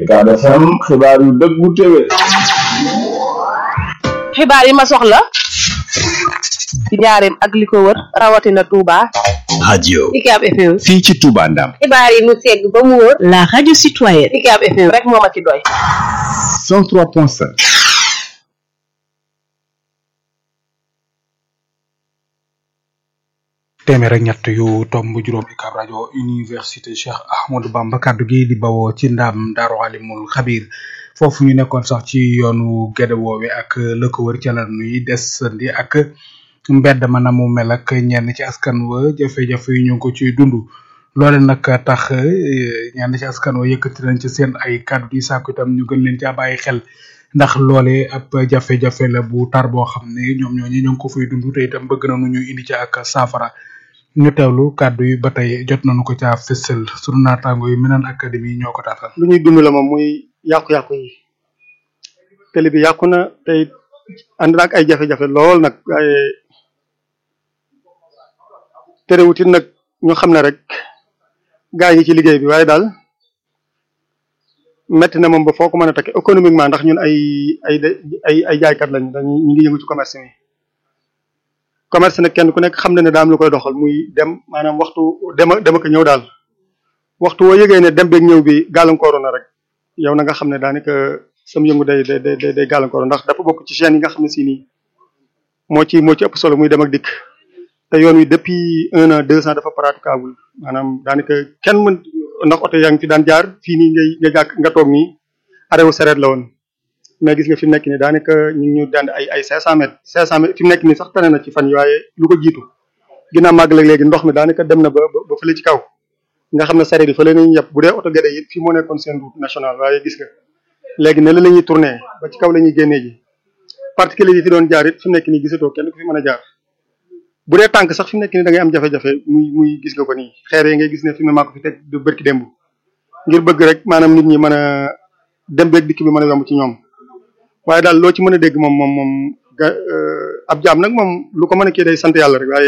Ucab FM xibaar yu dëggu téwé xibaar yi ma soxla ci njaareem ak li ko wër rawatina Touba. radio Ucab FM. fii ci Touba Ndam xibaar yi mu segg ba mu wër. la radio citoyenne. Ucab FM rek moo ma ci doy. 103.5 téeméer ak ñett yu tomb juróom Ucab rajo université Cheikh Ahmadou Bamba kaddu gi di bawoo ci ndam Daaru Alimul Xabir foofu ñu nekkoon sax ci yoonu Gédé woowe ak la ko wër ca la nuy desandi ak mbedd ma na mu mel ak ñenn ci askan wa jafe-jafe yu ñu ngi ko ciy dund loole nag tax ñenn ci askan wa yëkkati nañ ci seen ay kaddu di sàkku itam ñu gën leen caa bàyyi xel ndax loole ab jafe-jafe la bu tar boo xam ne ñoom ñooñu ñu ngi ko fay dund te itam bëgg nañu ñu indi ci ak saafara ñu teewlu kàddu yi ba tey jot nañu ko caa fësal sunu naataango yi Minane Académie ñoo ko taatal. lu ñuy dund la moom muy yàqu-yàqu yi télé bi yàqu na tey ànd na ak ay jafe-jafe lool nag waaye terewut it nag ñu xam ne rek gaa yi ngi ci liggéey bi waaye daal metti na moom ba foo ko mën a takk économiquement ndax ñun ay ay ay ay jaaykat lañ dañuy ñu ngi yëngu ci commerce mi. commerce nag kenn ku nekk xam na ne daam lu koy doxal muy dem maanaam waxtu dema dema ko ñëw daal waxtu woo yëgee ne dem beeg ñëw bi gàllankooru na rek yow na nga xam ne daanaka sam yëngu day day day day gàllankooru ndax dafa bokk ci chaîne yi nga xam ne si nii moo ci moo ci ëpp solo muy dem ak dikk te yoon wi depuis un an deux ans dafa praticable maanaam daanaka kenn mën ndax oto yaa ngi fi daan jaar fii nii ngay nga jàkk nga toog nii arewu sareet la woon mais gis nga fi mu nekk nii daanaka ñu ngi ñu daan ay ay 500 mètres 500 mètres fi mu nekk nii sax tane na ci fan yi waaye lu ko jiitu ginnaaw màgg léegi ndox mi daanaka dem na ba ba fële ci kaw nga xam ne sareet yi fële nañu yàpp bu dee oto gede yi fii moo nekkoon seen route nationale waaye gis nga léegi ne la la ñuy tourné ba ci kaw la ñuy génnee ji particulier yi fi doon jaar it fi mu nekk nii gisatoo kenn ku fi mën a jaar bu dee tànk sax fi mu nekk nii da ngay am jafe-jafe muy muy gis nga ko nii xeer yi ngay gis ne fi mu ne maa ko fi teg du bërki démb ngir bëgg rek maanaam nit ñi mën a dem beeg dikk bi mën a yomb ci ñoom waaye daal loo ci mën a dégg moom moom moom ga ab jaam nag moom lu ko mën a kii day sant yàlla rek waaye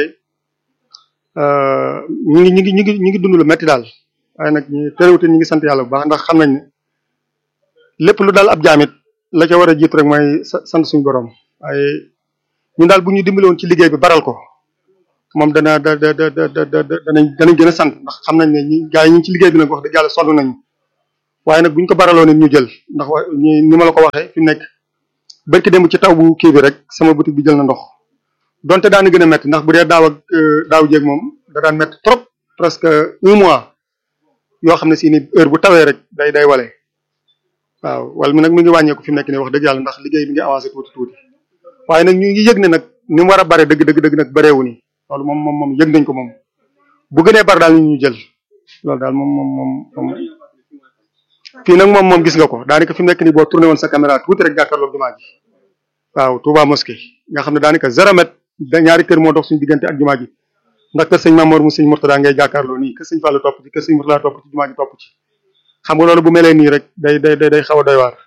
ñu ngi ñu ngi ñu ngi ñu ngi dund lu metti daal waaye nag ñu terewute ñu ngi sant yàlla bu baax ndax xam nañ ne lépp lu daal ab jaamit la ca war a jiitu rek mooy sant suñu borom waaye ñun daal bu ñu dimbale woon ci liggéey bi baral ko moom dana da da da da da danañ danañ gën a sant ndax xam nañ ne ñi gaa yi ñu ngi ci liggéey bi nag wax dëgg yàlla sonn nañu waaye nag bu ñu ko baraloo nit ñu jël ndax wa ni ma la ko waxee fi mu nekk barki dem ci taw bu kii bi rek sama boutique bi jël na ndox donte daana gën a métti ndax bu dee daaw ak daaw jéeg moom da daan métti trop presque un mois yoo xam ne si ni heure bu tawee rek day day wale waaw wala mi nag mi ngi wàññeeku fi mu nekk nii wax dëgg yàlla ndax liggéey bi ngi avancé tuuti tuuti waaye nag ñu ngi yëg ne nag ni mu war a bare dëgg dëgg dëgg nag bareewu ni loolu moom moom moom yëg nañ ko moom bu gënee bare daal ñu ñu jël loolu daal moom moom moom moom fii nag moom moom gis nga ko daanaka fi mu nekk nii boo tourné woon sa caméra tuuti rek jàkkaarloog jumaa ji waaw Touba mosquée nga xam ne daanaka zéro mètre da ñaari kër moo dox suñu diggante ak jumaa ji ndax kër sëñ Mamour mu sëñ Mourtada ngay jàkkaarloo nii kër sëñ Fallou topp ci kër sëñ Mourtada topp ci jumaa ji topp ci xam nga loolu bu melee nii rek day day day xaw a doy waar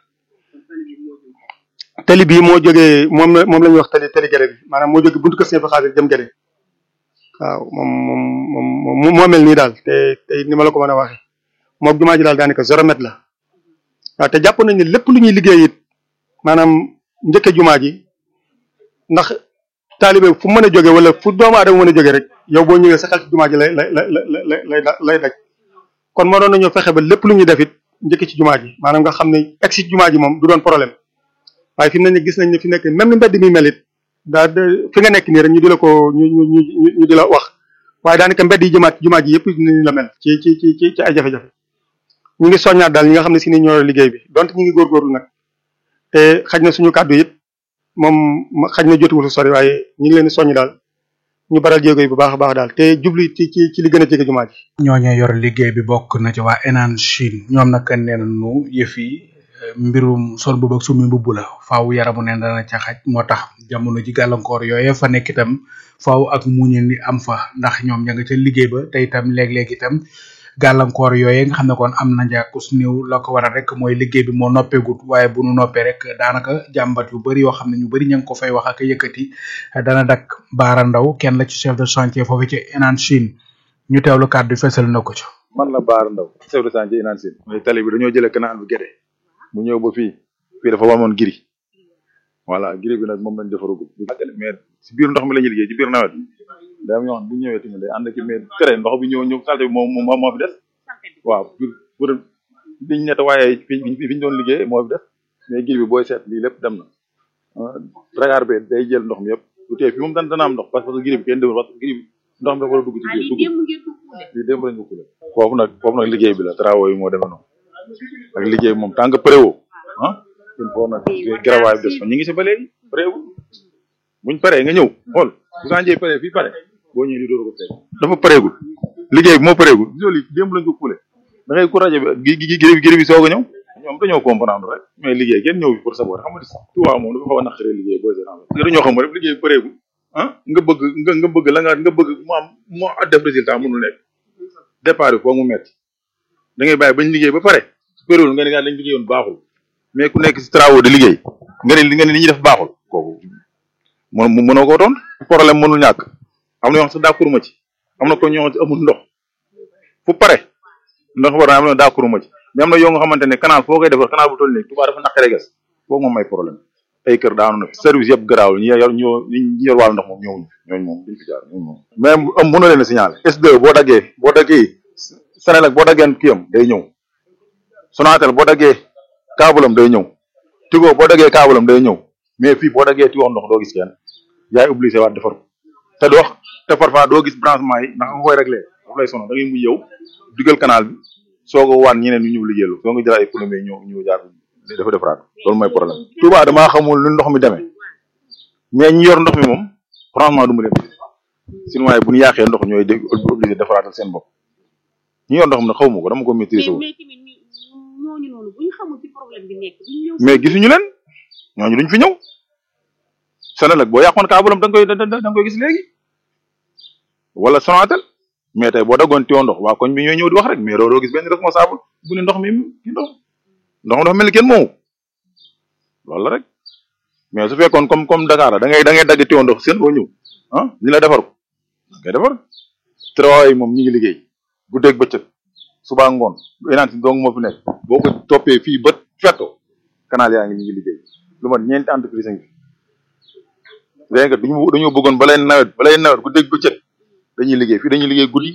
tali bii moo jógee moom la moom la ñuy wax tali tali gere bi maanaam moo jógee buntu kër sëñ fa xaadir jëm gere waaw moom moom moom moo mel nii daal te te ni ma la ko mën a waxee moom jumaa ji daal daanaka zéro mètre la waaw te jàpp nañ ne lépp lu ñuy liggéey it maanaam njëkke jumaa ji ndax taalibe fu mën a jóge wala fu doomu aadama mën a jóge rek yow boo ñëwee sa xel ci jumaa ji lay lay lay lay lay lay daj kon moo doon nañoo fexe ba lépp lu ñuy def it njëkk ci jumaa ji maanaam nga xam ne egg si jumaa ji moom du doon problème waaye fi mu ne nii gis nañ ne fi nekk même ni mbedd mi mel it daa fi nga nekk nii rek ñu di la ko ñu ñu ñu ñu di la wax waaye daanaka mbedd yi jëmaat jumaa ji yëpp ni la mel ci ci ci ci ci ay jafe-jafe ñu ngi soññaat daal ñi nga xam ne si ni ñoo liggéey bi donte ñu ngi góorgóorlu nag te xaj na suñu kàddu it moom xaj na jotuwul su sori waaye ñu ngi leen di soññ daal ñu baral jéego yi bu baax a baax daal te jublu ci ci ci li gën a jege jumaa ji. ñooñee yor liggéey bi bokk na ci waa Enan Chine ñoom nag nee nañu yëf yi mbirum sol boobu ak sumi mbubb la faaw yaramu neen dana ca xaj moo tax jamono ji gàllankoor yooye fa nekk itam faaw ak muñeen di am fa ndax ñoom ña nga ca liggéey ba te itam léeg-léeg itam gàllankoor yooye nga xam ne kon am na njàkkus néew la ko waral rek mooy liggéey bi moo noppeegut waaye bu nu noppee rek daanaka jàmbat yu bari yoo xam ne ñu bari ña ngi ko fay wax ak yëkkati dana dak baara ndaw kenn la ci chef de chantier foofu ci Enan Chine ñu teewlu kàddu fesal na ko ci man la Baar Ndaw chef de chantier inaan sin mais tali bi dañoo jëlee canal bi Guédé mu ñëw ba fii fii dafa wamoon giri voilà giri bi nag moom lañ defaragul mais si biir ndox mi la ñuy liggéey ci biir nawet day am ñoo xam bu ñëwee tamit day ànd ak mais tere ndox bi ñëw ñëw salte bi moom moo moo fi des waaw pour pour liñ nettoyé fi fi ñu doon liggéey moo fi des mais giri bi booy seet lii lépp dem na ragar bi day jël ndox mi yëpp du tee fi moom dana dana am ndox parce que giri bi kenn demul parce que giri bi ndox mi dafa war a dugg ci biir dugg lii démb lañ ko kule foofu nag foofu nag liggéey bi la travaux yi moo demee noonu ak liggéey moom tant que préwo ah il faut nag garawaay bi des fa ñu ngi si ba léegi préwo buñ paree nga ñëw xool bu sanjee paree fii pare boo ñëwee di dóor ko fekk dafa pareegul liggéey bi moo pareegul gisoo lii démb lañ ko kule da ngay ku rajo bi gi gi giri giri bi soog a ñëw ñoom dañoo comprendre rek mais liggéey kenn ñëw fi pour saboter xam nga tuwaa moom dafa xaw a naqaree liggéey booy seetaan parce que dañoo xam rek liggéey bi pareegul ah nga bëgg nga nga bëgg la nga nga bëgg mu am mu def résultat mënul nekk départ bi foog mu metti da ngay bàyyi bañ liggéey ba pare su pareegul nga ne nga lañ liggéeyoon baaxul mais ku nekk si travaux di liggéey nga ne nga ne li ñuy def baaxul kooku mën mënoo koo doon problème mënul ñàkk am na yoo xam sax d'accord ma ci am na ko ñoo xam amul ndox fu pare ndox war na am na d'accord ma ci mais am na yoo nga xamante ne canal foo koy defar canal bu toll nii Touba dafa naqaree gas foofu moom may problème ay kër daanu na fi service yëpp garaaw ñi yor ñoo ñi yor wàllu ndox moom ñëwuñu ñooñu moom duñ fi jaar ñooñu moom mais am mënoo leen a signaler S2 boo daggee boo daggee Senelec boo daggee kiyam day ñëw Sonatel boo daggee kaabulam day ñëw Tigo boo daggee kaabulam day ñëw mais fii boo daggee ti wax ndox doo gis kenn yaay obligé waat defar ko te du wax te parfois doo gis branchement yi ndax nga koy réglé daf lay sono da ngay mujj yow dugal canal bi soog a waan ñeneen ñu ñëw liggéeylu soo nga jël ay plombier ñëw ñëw jaar dafa defaraat loolu mooy problème Touba damaa xamul lu ndox mi demee mais ñi yor ndox mi moom franchement du ma leen sinon waaye bu ñu yàqee ndox ñooy def obligé defaraatal seen bopp ñi yor ndox mi nag xaw ma ko dama ko maîtriser wu ñooñu noonu bu ñu xamul ci problème bi nekk duñ ñëw mais gisuñu leen ñooñu duñ fi ñëw Senelec boo yàqoon kaabalam da nga koy da nga koy gis léegi wala Sonatel mais tey boo daggoon tiwo ndox waa koñ bi ñooy ñëw di wax rek mais doo gis benn responsable bu ne ndox mi ki ndox ndox mi dafa mel ni kenn moomu loolu la rek mais su fekkoon comme comme Dakar la da ngay da ngay dagg tiwo ndox seen boo ñëw ah ñu la defar ko ngay defar travaux yi moom ñi ngi liggéey guddeeg bëccëg suba ngoon énaan si dong moo fi nekk boo ko toppee fii ba fetto canal yaa ngi ñu ngi liggéey lu mat ñeenti entreprise a ngi fi léegi nag duñu dañoo bëggoon balay nawet balay nawet guddeeg bëccëg dañuy liggéey fii dañuy liggéey guddi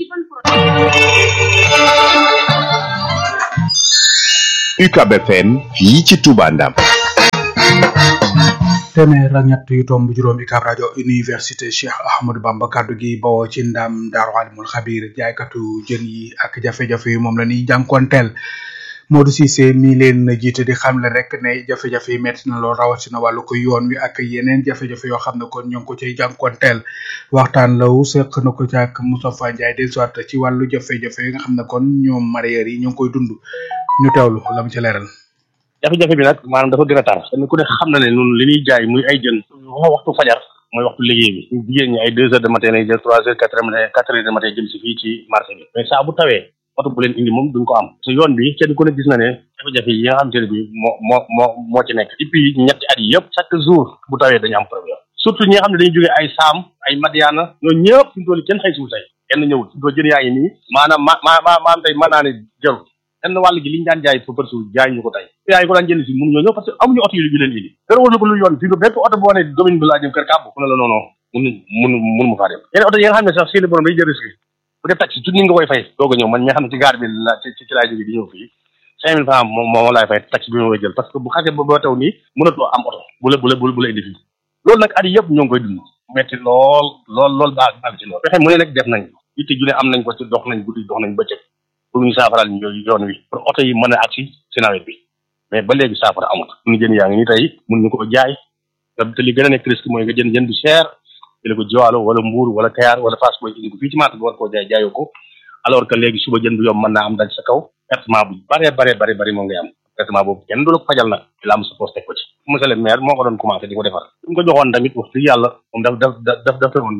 UCAB FM fii ci Touba Ndam téeméer ak ñett yu tomb juróom UCAB rajo université Cheikh Ahmadou Bamba kaddu gi bawoo ci ndam Daaru Alimul Xabir jaaykatu jën yi ak jafe-jafe yi moom la ñuy jànkonteel Modou Cissé mi leen jiite di xamle rek ne jafe-jafe yi metti na lool rawatina wàllu ko yoon wi ak yeneen jafe-jafe yoo xam ne kon ñoo ngi ko cay jànkonteel waxtaan law seq na ko ci ak Moustapha Ndiaye des soit ci wàllu jafe-jafe yi nga xam ne kon ñoom mareyeur yi ñoo ngi koy dund ñu teewlu la mu ci leeral jafe-jafe bi nag maanaam dafa gën a tar kenn ku ne xam na ne ñun li ñuy jaay muy ay jën waxtu fajar mooy waxtu liggéey bi ñu jigéen ñi ay deux heures de matin lay jël trois heures quatre heures matin quatre heures de matin jëm si fii ci marché bi mais saa bu tawee oto bu leen indi moom duñ ko am te yoon bi kenn ku ne gis na ne jafe-jafe yi nga xamante ne bi moo moo moo moo ci nekk depuis ñetti at yi yëpp chaque jour bu tawee dañu am problème surtout ñi nga xam ne dañuy jógee ay saam ay madiana ñoo ñëpp fi mu toll kenn xëy suul tey kenn ñëwul fi mu toll jën yaa ngi nii maanaam ma ma ma maam tey mën naa ne jarul kenn wàll gi li ñu daan jaay pour për suul jaay ñu ko tey yaa ngi ko daan jënd si mënu ñoo ñëw parce que amuñu oto yi yu leen indi dara war na ko lu yoon fii bépp oto boo ne domaine bi laa jëm kër kàbb mu ne la non non mun mun mun mu faa dem yeneen oto yi nga xam ne sax seeni borom day jël risque bu dee taxi junni nga koy fay doog a ñëw man mi nga xam ne ci gaar bi la ci ci laay jógee di ñëw fii cinq mille francs moom moom laay fay taxi bi ma koy jël parce que bu xasee ba ba taw nii mënatoo am oto bu la bu la bu la indi fii loolu nag at yëpp ñoo ngi koy dund metti lool lool lool baag baag ci lool fexe mu ne nag def nañ yitte ju ne am nañ ko ci dox nañ guddi dox nañ bëccëg pour ñu saafaral ñu yoon wi pour oto yi mën a agsi ci nawet bi mais ba léegi saafara amut suñu jën yaa ngi nii tey mun ñu ko jaay te li gën a nekk risque mooy nga jën jën bu cher jële ko jiwaalo wala mbuur wala kayaar wala faas booy indi ko fii ci marché bi war koo jaay jaayoo ko alors que léegi suba jën bu yomb mën naa am dal sa kaw pertement bu bare bare bare bari moo ngay am pertement boobu kenn du la ko fajal nag la am sa poste teg ko ci monsieur le maire moo ko doon commencé di ko defar su ko joxoon tamit wax dëgg yàlla moom daf daf daf daf woon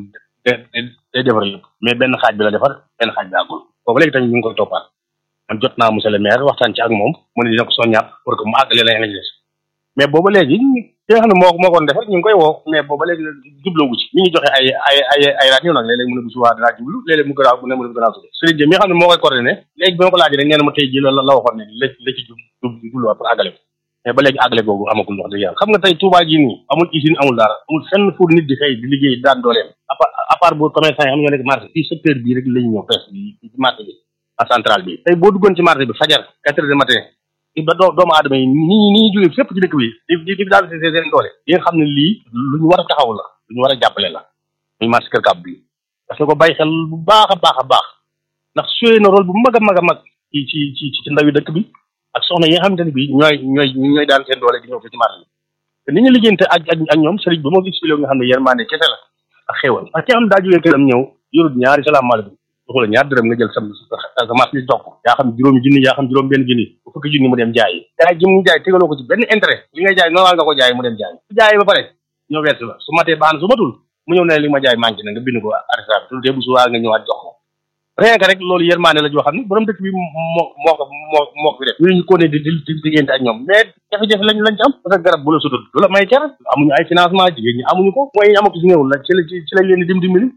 day defar yëpp mais benn xaaj bi la defar benn xaaj bi àggul boobu léegi tamit ñu ngi koy toppaat man jot naa monsieur le maire waxtaan ci ak moom mu ne dina ko soññaat pour que mu àggale la nga des mais booba léegi ki nga xam ne moo moo ko doon def rek ñu ngi koy woo mais booba léegi jubloogu ci mi ngi joxe ay ay ay ay rajo nag léeg-léeg mu ne bu subaa dinaa jublu léeg-léeg mu gënaaw mu ne mu ne gënaaw suba Serigne Dia mi nga xam ne moo koy coordonné léegi bi ma ko laajee rek nee na ma tey ji la la waxoon ne la la ci jub jubluwaat pour àggale ko mais ba léegi àggale googu amagul wax dëgg yàlla xam nga tey Touba ji nii amul usine amul dara amul fenn fu nit di xëy di liggéey daan dooleem à part à part bu commerçant yi xam ñoo nekk marché fii secteur bii rek lañu ñëw presque ci marché bi en centrale bi tey boo duggoon ci marché bi fajar quatre heures du matin ba doo doomu aadama yi ni ni ñuy jógee fépp ci dëkk bi di di di daal seen seen doole yi nga xam ne lii lu ñu war a taxaw la lu ñu war a jàppale la muy marché Kër Kàbb bi parce que ko bàyyi xel bu baax a baax a baax ndax suyee na rôle bu mag a mag a mag ci ci ci ci ndawi dëkk bi ak soxna yi nga xamante ne bii ñooy ñooy ñooy daan seen doole di ñëw fi ci marché bi te ni ñu liggéeyante ak ak ak ñoom sëriñ bi moo gis fi nga xam ne yërmande kese la ak xéewal ak ki nga xam ne daa jógee këram ñëw yorut ñaari salaamaaleykum waxu la ñaar dërëm nga jël sam sa marché bi toog yaa xam juróomi junni yaa xam juróom benn junni bu fukki junni mu dem jaayi jaay ji mu jaay tegaloo ko ci benn intérêt li ngay jaay normal nga ko jaay mu dem jaay su jaayee ba pare ñëw wert la su matee baax na su matul mu ñëw ne li ma jaay manqué na nga bind ko arrêté bi te bu subaa nga ñëwaat jox ko rien que rek loolu yërmaane la joo xam ne borom dëkk bi moo moo ko moo moo ko fi def ñu ñu ko ne di di di diggante ak ñoom mais jafe-jafe lañ lañ ci am parce que garab bu la sutut du la may cer amuñu ay financement jigéen ñi amuñu ko mooy ñu amako si néewul la ci la ci lañ leen di dim dimbali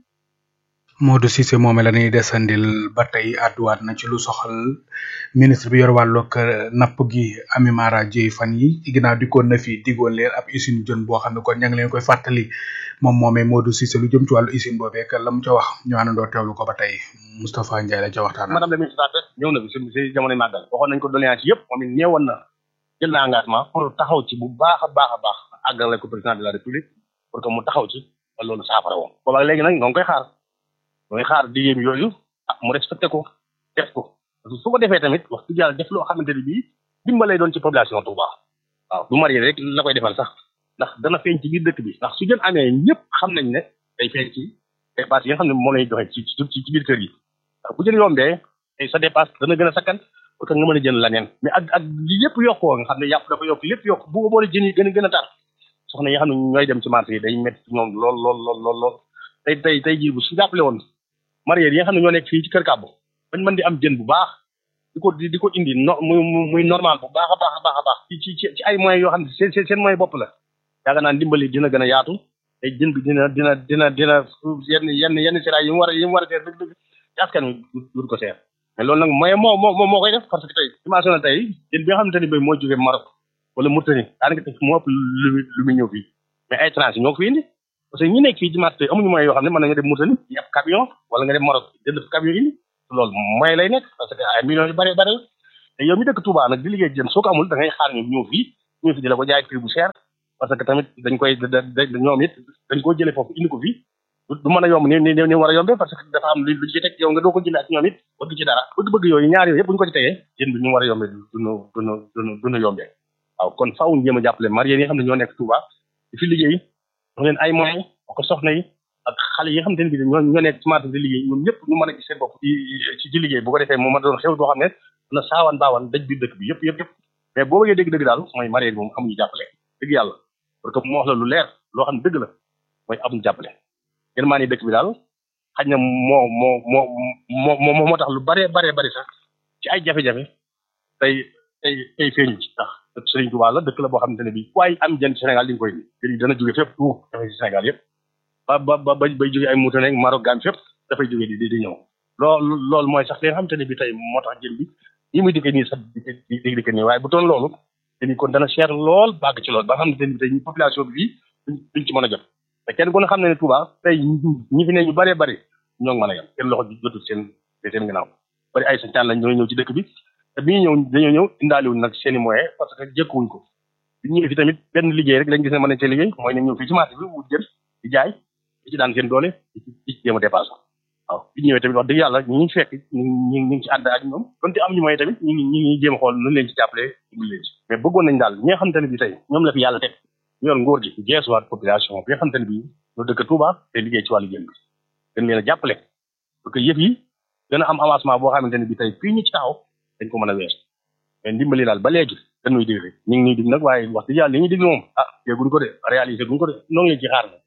Modou Cissé moome la ñuy desandil ba tey àdduwaat na ci lu soxal ministre bi yor wàllug napp gi Ami Mara Dieye fan yi ci ginnaaw dikkoon na fi diggoon leen ab usine jën boo xam ne kon ña ngi leen koy fàttali moom moomee Modou Cissé lu jëm ci wàllu usine boobee ak la mu ca wax ñu àndandoo teewlu ko ba tey Moustapha Ndiaye la ca waxtaan madame la ministre ñëw na fi si si jamono màggal waxoon nañ ko doléance yëpp moom it ñeewoon na jël na engagement pour taxaw ci bu baax a baax a baax àggale ko président de la république pour que mu taxaw ci ba loolu saafara woon booba léegi nag ñoo ngi koy xaar mooy xaar diggéem yooyu ah mu respecté ko def ko parce que su ko defee tamit wax dëgg yàlla def loo xamante ni bii dimbalay doon ci population Touba waaw du marié rek la koy defal sax ndax dana feeñ ci biir dëkk bi ndax su jën amee ñëpp xam nañ ne day feeñ ci dépasse yi nga xam ne moom lañuy joxe ci ci ci biir kër yi ndax bu jën yombee tey sa dépasse dana gën a sakkan pour que nga mën a jënd leneen mais ak ak li yëpp yokkoo nga xam ne yàpp dafa yokk lépp yokk bu boole jën yi gën a gën a tar soxna yi nga xam ne ñooy dem ci marché yi day métti ci ñoom lool lool lool lool lool tey tey tey jii bu su jàppale woon marié yi nga xam ne ñoo nekk fii ci kër kàbbu bañ mën di am jën bu baax di ko di ko indi no muy muy normal bu baax a baax a baax a baax ci ci ci ay moyens yoo xam ne seen seen moyen bopp la yaakaar naa ndimbali dina gën a yaatu te jën bi dina dina dina dina yenn yenn yenn siraay yi mu war a yi mu war a seer dëgg dëgg ci askan wi du ko seer mais loolu nag moyen moo moo moo koy def parce que tey dimension tey jën bi nga xamante ni bay moo jógee Maroc wala Mauritanie daanaka tey moo ëpp lu lu muy ñëw fii mais ay étranger ñoo ko fi indi parce que ñi nekk fii ci marché amuñu moyen yoo xam ne mën nañu dem Mauritanie yàpp camion wala nga dem Maroc jënd fa camion indi loolu moyen lay nekk parce que ay millions yu bare bare la te yow mi dëkk Touba nag di liggéey jën soo ko amul da ngay xaar ñu ñëw fii ñëw fi di la ko jaay prix bu cher parce que tamit dañ koy ñoom it dañ ko jëlee foofu indi ko fii du mën a yomb ni ni ni war a yombee parce que dafa am lu lu ci teg yow nga doo ko jëlee ak ñoom it bëgg ci dara bëgg-bëgg yooyu ñaar yooyu yëpp bu ñu ko ci tegee jën bi ñu war a yombee duñu duñu duñu duñu yombee waaw kon faaw ñu jéem a jàppale marié yi nga xam ne ñoo nekk Touba di fi liggéey wax leen ay moyens ko soxna yi ak xale yi nga xamante ne bi ñoo ñoo nekk ci marché di liggéey ñoom ñëpp ñu mën a gis seen bopp ci ci liggéey bu ko defee mu ma doon xew boo xam ne na saawan baawan daj biir dëkk bi yëpp yëpp yëpp mais boo bëggee dégg dëgg daal mooy marié bi moom amuñu jàppale dëgg yàlla parce que mu wax la lu leer loo xam ne dëgg la mooy amuñu jàppale ngeen maa ni dëkk bi daal xaj na moo moo moo moo moo moo tax lu bare bare bari sax ci ay jafe-jafe tey tey tey feeñu ci ndax dëkk Serigne Touba la dëkk la boo xamante ne bii waaye am jën Sénégal di nga koy ni dana jóge fépp tout dafay ci Sénégal yëpp ba ba ba bay jóge ay Mauritanie ak Maroc gaan fépp dafay jóge di di ñëw loolu loolu mooy sax li nga xamante ne bi tey moo tax jën bi yi muy dikkee nii sax di di dikkee nii waaye bu doon loolu te kon dana cher lool bàgg ci lool ba nga xamante ne bi tey population bi fii duñ ci mën a jot te kenn ku ne xam ne ne Touba tey ñi fi ne ñu bëree bëri ñoo ngi mën a yem seen loxo jotul seen seen ginnaaw bari ay sañtaan lañ ñoo ñëw ci dëkk bi te bi ñu ñëw dañoo ñëw indaaliwuñ nag seen i moyen parce que jëkkuwuñ ko bi ñëwee fi tamit benn liggéey rek lañ gis ne mën nañ cee liggéey mooy nañ ñëw fii ci marché bi wut jën di jaay di ci daan seen doole di ci di ci jéem a dépassé waaw bi ñëwee tamit wax dëgg yàlla ñi ngi fekk ñu ngi ñu ngi ci ànd ak ñoom donte am ñu moyen tamit ñu ngi ñu ngi jéem a xool nu leen ci jàppale dimbali leen ci mais bëggoon nañ daal ñi nga xamante ne bi tey ñoom la fi yàlla teg ñu yor ngóor gi geesuwaat population bi nga xamante ne bi ñu dëkk Touba te liggéey ci wàllu jën bi gën leen a jàppale parce que yëf yi gën a am avancement boo xamante ne bi tey fii ñu ci taxaw dañ ko mën a wees mais ndimbali daal ba léegi dañuy dig rek ñu ngi ñuy dig nag waaye wax dëgg yàlla li ñuy dig moom ah dégguñ ko de réalisé guñ ko de noo ngi leen ci xaar na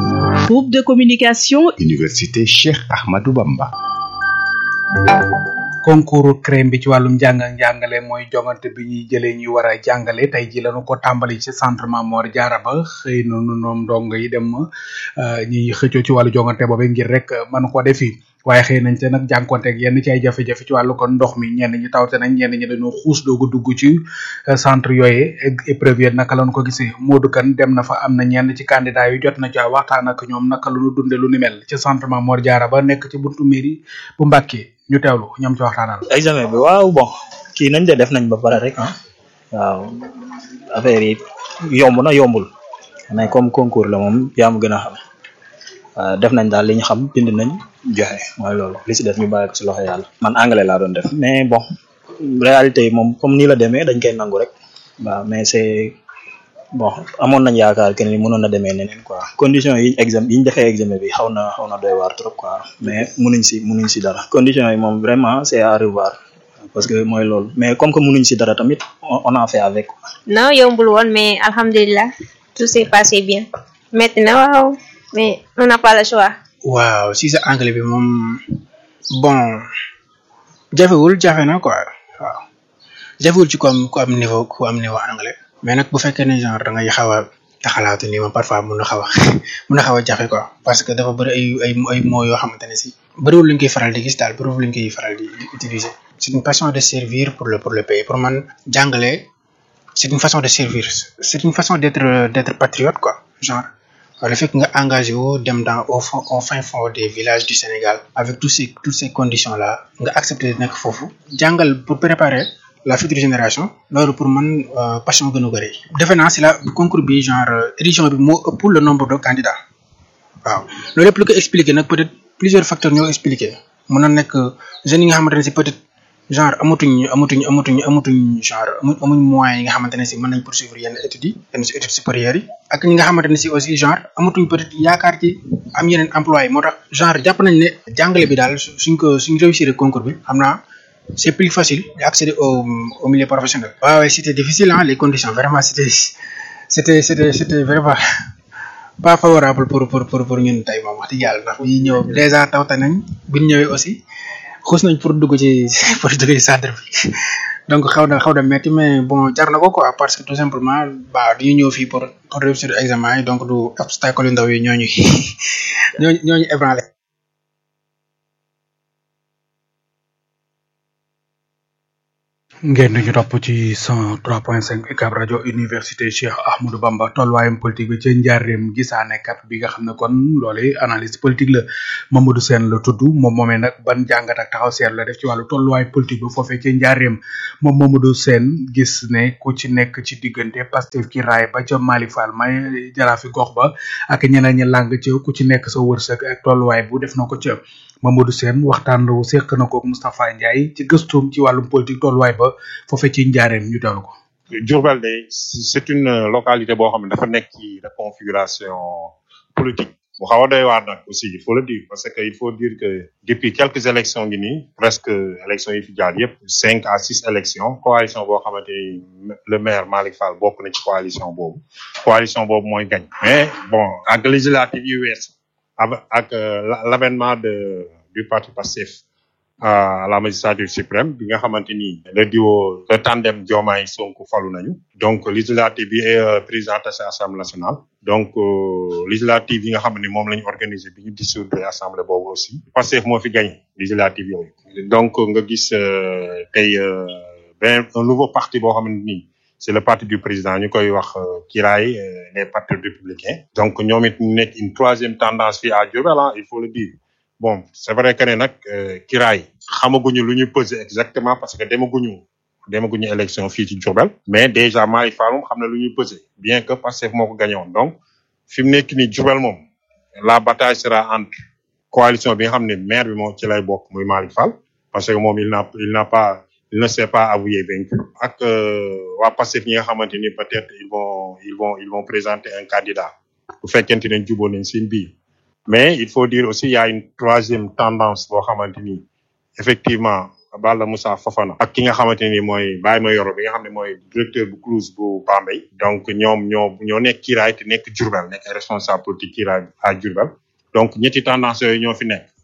Groupe de communication Université Cheikh Ahmadou Bamba concours crème bi ci wàllum njàng ak njàngale mooy jongante bi ñuy jëlee ñuy war a jàngale tey ji lañu ko tàmbali ci centre Mamor Diarra ba xëy na nu ñoom ndongo yi dem ñuy xëccoo ci wàllu jongante boobu ngir rek mën ko defi waaye xëy nañ te nag jànkonteeg yenn ci ay jafe-jafe ci wàllu kon ndox mi ñenn ñi tawte nañ ñenn ñi dañoo xuus doogu dugg ci centre yooyu épreuve yi naka lañ ko gisee Modou Kane dem na fa am na ñenn ci candidat yu jot na ca waxtaan ak ñoom naka lu ñu dunde lu ni mel ci centre Mamor Diarra ba nekk ci buntu mairie bu Mbàkke ñu teewlu ñoom ci waxtaanal examen bi waaw bon kii nañ de def nañ ba pare rek ah waaw affaire yi yomb na yombul mais comme concours la moom yaa ma gën a xam waaw def nañ daal li ñu xam bind nañ joxe mooy loolu li si def ñu bàyyi ko si loxo yàlla man anglais laa doon def mais bon réalité yi moom comme nii la demee dañ koy nangu rek waaw mais c'est bon amoon nañ yaakaar que ni mënoon na demee neneen quoi condition yi examen yi ñu defee examen bi xaw na xaw na doy waar trop quoi mais munuñ si munuñ si dara condition yi moom vraiment c'est à revoir parce que mooy loolu mais comme que munuñ si dara tamit on a fait avec non yombul woon mais alhamdulilah tout s'est passé bien metti na waaw mais on n'a pas le choix waaw si sa anglais bi moom bon jafewul jafe na quoi waaw jafewul ci ku am ku am niveau ku am niveau anglais mais nag bu fekkee ne genre da ngay xaw a taxalaatu nii moom parfois mun na xaw a mun na xaw a jafe quoi parce que dafa bëri ay ay ay mots yoo xamante ne si bëriwul luñ koy faral di gis daal bëriwul luñ koy faral di utiliser c'est une passion de servir pour le pour le pays pour man jàngale c'est une façon de servir c'est une façon d'être d'être patriote quoi genre le fait que nga engagé wu dem dans au fond au fin fond des villages du Sénégal avec tous ces toutes ces conditions là nga accepter nekk foofu jàngal pour préparer la future génération loolu pour man passion gën a bëri defe naa si la concours bi genre édition bi moo ëpp le nombre de candidats waaw loolu lépp lu ko expliquer nag peut-être plusieurs facteurs ñoo expliquer mën na nekk jeunes yi nga xamante ne si peut-être genre amatuñ amatuñ amatuñ amatuñ genre amuñ amuñ moyens yi nga xamante ne si mën nañ poursuivre yenn études yi yenn si études supérieures yi ak ñi nga xamante ne si aussi genre amatuñ peut-être yaakaar ci am yeneen emploi yi moo tax genre jàpp nañ ne jàngale bi daal suñ ko suñ réussir concours bi xam naa c'est plus facile d'accéder au au milieu professionnel. waaw ouais, c'était difficile hein les conditions vraiment c'était c'était c'était c'était vraiment pas favorable pour pour pour pour ñun tey moom wax dëgg yàlla ndax bi ñëw déjà tawte nañ bi ñu ñëwee aussi xuus nañ pour dugg ci pour dugg ci centre bi donc xaw na xaw na metti mais bon jar na ko quoi parce que tout simplement ba duñu ñëw fii pour pour réussir examen yi donc du obstacle yu ndaw yi ñooñu ñooñu ñooñu ébranlé ngeen ñu topp ci 103.5 UCAB rajo université Cheikh Ahmadou Bamba tolluwaayam politique bi ca njaareem gisaane kat bi nga xam ne kon loole analyse politique la Mamadou Sène la tudd moom moomee nag ban jàngat ak taxaw seetlu la def ci wàllu tolluwaay politique bi foofee ca njaareem moom Mamadou Sène gis ne ku ci nekk ci diggante Pastef ki raay ba ca Mali Fall may jaraafi gox ba ak ñeneen ñi làng ca ku ci nekk sa wërsëg ak tolluwaay bu def na ko ca Mamadou Sène waxtaan wu seq na ko Moustapha Ndiaye ci gëstoom ci wàllum politique tolluwaay ba foofee ci njaareem ñu teewlu ko. Diourbel de c'est une localité boo xam ne dafa nekk ci de configuration politique bu xaw a doy waar nag aussi il faut le dire parce que il faut dire que depuis quelques élections ngi nii presque élections yi fi jaar yëpp cinq à six élections coalition boo xamante ni le maire Malick Fall bokk na ci coalition boobu coalition boobu mooy gañ mais bon ak législative yi wees ak l'avènement de du parti Pastef à la magistrature suprême bi nga xamante ni le duo le tandem Diomaye Sonko falu nañu donc législative bi est président de l'Assemblée nationale donc législative yi nga xam ne moom la ñu organisé bi ñu dissoudre assemblée boobu aussi Pastef moo fi gagné législative yooyu donc nga gis tey benn un nouveau parti boo xamante ni c'est le parti du président ñu koy wax Kiraay les partis républicains donc ñoom it ñu nekk une troisième tendance fii à Diourbel il faut le dire bon c'est vrai que ne nag Kiraay xamaguñu lu ñu peser exactement parce que demaguñu demaguñu élection fii ci Diourbel mais déjà Malick Fall moom xam na lu ñuy peser bien que Pastef moo ko gagné woon donc fi mu nekk nii Diourbel moom la bataille sera entre coalition bi nga xam ne maire bi moom ci lay bokk muy Malick Fall parce que moom il n'a il n'a pas il ne s'est pas avoué vaincu ak waa Pastef ñi nga xamante ni peut-être ils vont ils vont ils vont présenter un candidat bu fekkente ne jubóo nañ seen biir mais il faut dire aussi il y a une troisième tendance boo xamante ni effectivement Balla Moussa Fofana ak ki nga xamante ni mooy Baye Mayoro bi nga xam ne mooy directeur bu CROUS bu Bambey donc ñoom ñoo ñoo nekk kiiraay te nekk Diourbel nekk responsable politique kiiraay à Diourbel donc ñetti tendance yooyu ñoo fi nekk